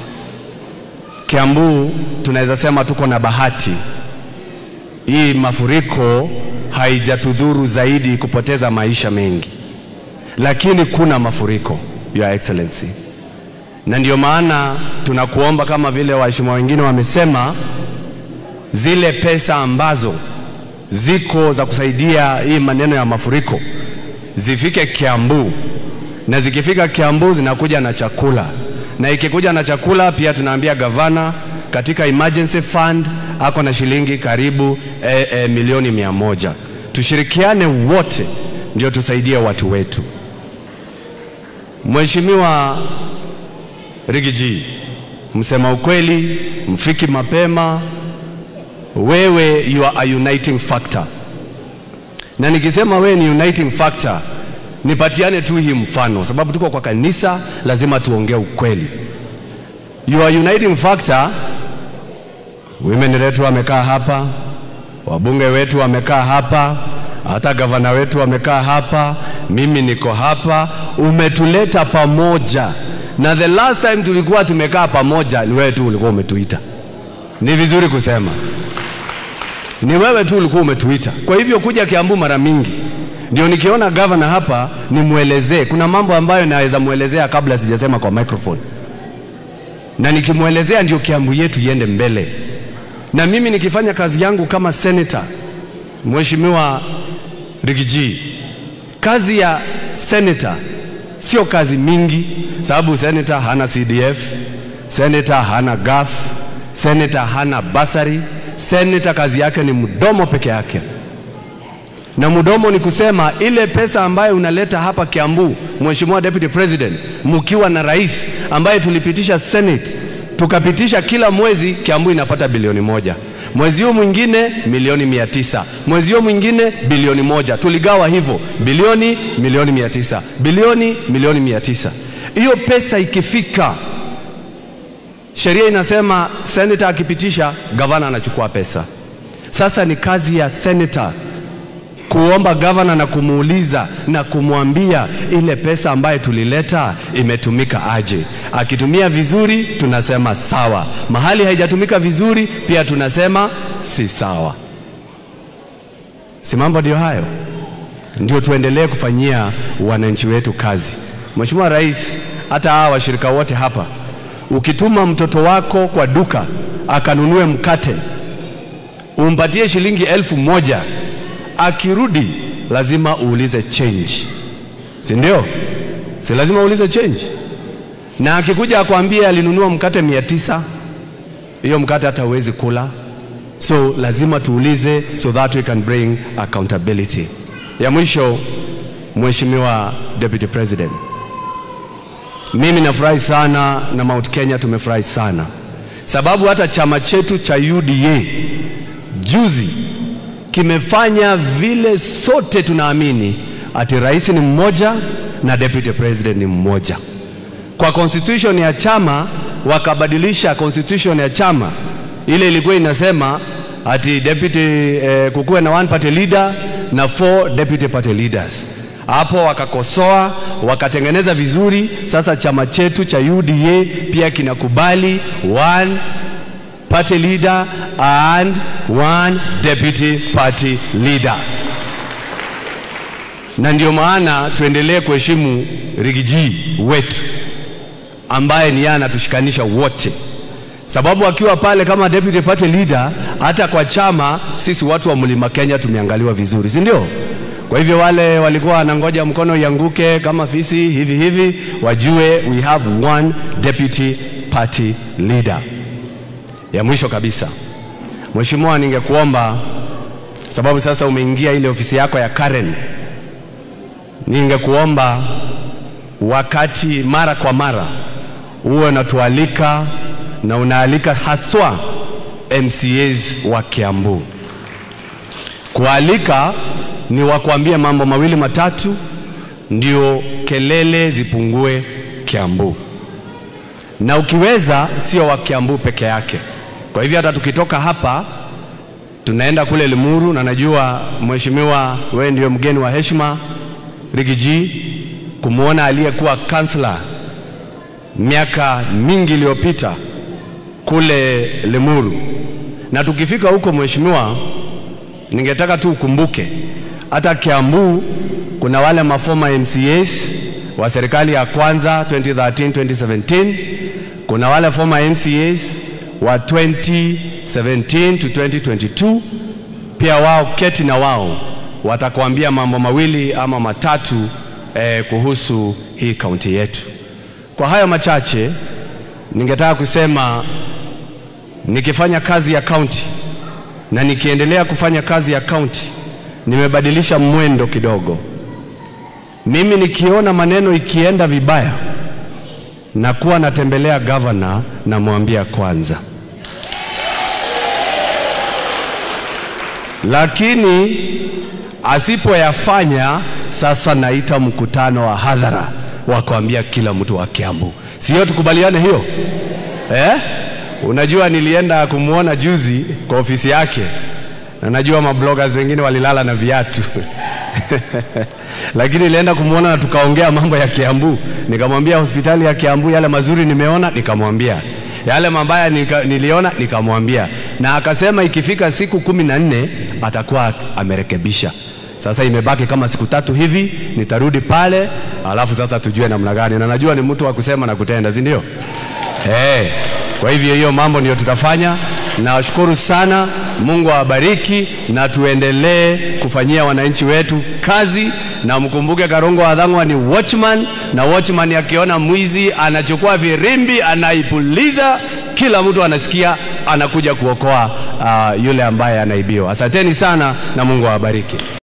S6: Kiambu tunaweza sema tuko na bahati. Hii mafuriko haijatudhuru zaidi kupoteza maisha mengi, lakini kuna mafuriko, Your Excellency, na ndio maana tunakuomba kama vile waheshimiwa wengine wamesema, zile pesa ambazo ziko za kusaidia hii maneno ya mafuriko zifike Kiambu, na zikifika Kiambu zinakuja na chakula, na ikikuja na chakula pia tunaambia gavana katika emergency fund ako na shilingi karibu e, e, milioni mia moja. Tushirikiane wote ndio tusaidie watu wetu. Mheshimiwa Rigiji, msema ukweli, mfiki mapema, wewe you are a uniting factor, na nikisema wewe ni uniting factor, nipatiane tu hii mfano, sababu tuko kwa kanisa, lazima tuongee ukweli. You are uniting factor. Women wetu wamekaa hapa, wabunge wetu wamekaa hapa, hata gavana wetu wamekaa hapa, mimi niko hapa. Umetuleta pamoja, na the last time tulikuwa tumekaa pamoja ni wewe tu ulikuwa umetuita. Ni vizuri kusema ni wewe tu ulikuwa umetuita. Kwa hivyo kuja Kiambu mara mingi ndio nikiona gavana hapa nimwelezee. Kuna mambo ambayo naweza mwelezea kabla sijasema kwa microphone, na nikimwelezea ndio Kiambu yetu iende mbele. Na mimi nikifanya kazi yangu kama senator, Mheshimiwa Rigiji, kazi ya senator sio kazi mingi, sababu senator hana CDF, senator hana GAF, senator hana basari Seneta kazi yake ni mdomo peke yake, na mdomo ni kusema ile pesa ambayo unaleta hapa Kiambu, Mheshimiwa Deputy President, mkiwa na rais ambaye tulipitisha Senate tukapitisha kila mwezi Kiambu inapata bilioni moja mwezi huu mwingine milioni mia tisa mwezi huu mwingine bilioni moja tuligawa hivyo bilioni milioni mia tisa bilioni milioni mia tisa hiyo pesa ikifika sheria inasema senator akipitisha, gavana anachukua pesa. Sasa ni kazi ya senator kuomba gavana na kumuuliza na kumwambia ile pesa ambayo tulileta imetumika aje. Akitumia vizuri, tunasema sawa. Mahali haijatumika vizuri, pia tunasema si sawa. Si mambo ndio hayo? Ndio tuendelee kufanyia wananchi wetu kazi. Mheshimiwa Rais, hata hawa washirika wote hapa ukituma mtoto wako kwa duka akanunue mkate, umpatie shilingi elfu moja, akirudi lazima uulize change, si ndio? Si lazima uulize change? Na akikuja akwambie alinunua mkate mia tisa, hiyo mkate hata huwezi kula. So lazima tuulize, so that we can bring accountability. Ya mwisho, Mheshimiwa Deputy President, mimi nafurahi sana na Mount Kenya tumefurahi sana sababu hata chama chetu cha UDA juzi kimefanya vile sote tunaamini ati rais ni mmoja na deputy president ni mmoja. Kwa constitution ya chama wakabadilisha constitution ya chama, ile ilikuwa inasema ati deputy eh, kukuwe na one party leader na four deputy party leaders hapo wakakosoa wakatengeneza vizuri. Sasa chama chetu cha UDA pia kinakubali one party leader and one deputy party leader, na ndio maana tuendelee kuheshimu Rigiji wetu ambaye ni yeye anatushikanisha wote, sababu akiwa pale kama deputy party leader, hata kwa chama sisi watu wa Mlima Kenya tumeangaliwa vizuri, si ndio? Kwa hivyo wale walikuwa wanangoja mkono ianguke kama fisi hivi hivi, wajue we have one deputy party leader. Ya mwisho kabisa, Mheshimiwa, ningekuomba sababu sasa umeingia ile ofisi yako ya Karen, ningekuomba wakati mara kwa mara uwe unatualika na unaalika haswa MCAs wa Kiambu. Kualika ni wakuambia mambo mawili matatu, ndio kelele zipungue Kiambu, na ukiweza sio wa Kiambu peke yake. Kwa hivyo hata tukitoka hapa tunaenda kule Limuru, na najua mheshimiwa, wewe ndio mgeni wa heshima Rigiji, kumwona aliyekuwa kansla miaka mingi iliyopita kule Limuru. Na tukifika huko, mheshimiwa, ningetaka tu ukumbuke hata Kiambu kuna wale mafoma MCAs wa serikali ya kwanza 2013 2017, kuna wale former MCAs wa 2017 to 2022 pia wao keti na wao watakuambia mambo mawili ama matatu eh, kuhusu hii kaunti yetu. Kwa hayo machache, ningetaka kusema nikifanya kazi ya kaunti na nikiendelea kufanya kazi ya kaunti, nimebadilisha mwendo kidogo. Mimi nikiona maneno ikienda vibaya, nakuwa natembelea gavana, namwambia kwanza lakini asipoyafanya sasa naita mkutano wa hadhara wa kuambia kila mtu wa Kiambu. Sio tukubaliane hiyo eh? Unajua, nilienda kumwona juzi kwa ofisi yake, na najua mabloggers wengine walilala na viatu lakini nilienda kumwona na tukaongea mambo ya Kiambu. Nikamwambia hospitali ya Kiambu yale mazuri nimeona, nikamwambia yale mabaya nika, niliona nikamwambia, na akasema ikifika siku kumi na nne atakuwa amerekebisha. Sasa imebaki kama siku tatu hivi, nitarudi pale, alafu sasa tujue namna gani, na najua ni mtu wa kusema na kutenda, si ndio? Hey, kwa hivyo hiyo mambo ndio tutafanya. Nawashukuru sana, Mungu awabariki na tuendelee kufanyia wananchi wetu kazi, na mkumbuke Karongo Wadhangwa ni watchman, na watchman akiona mwizi anachukua virimbi anaipuliza, kila mtu anasikia, anakuja kuokoa uh, yule ambaye anaibiwa. Asanteni sana na Mungu awabariki.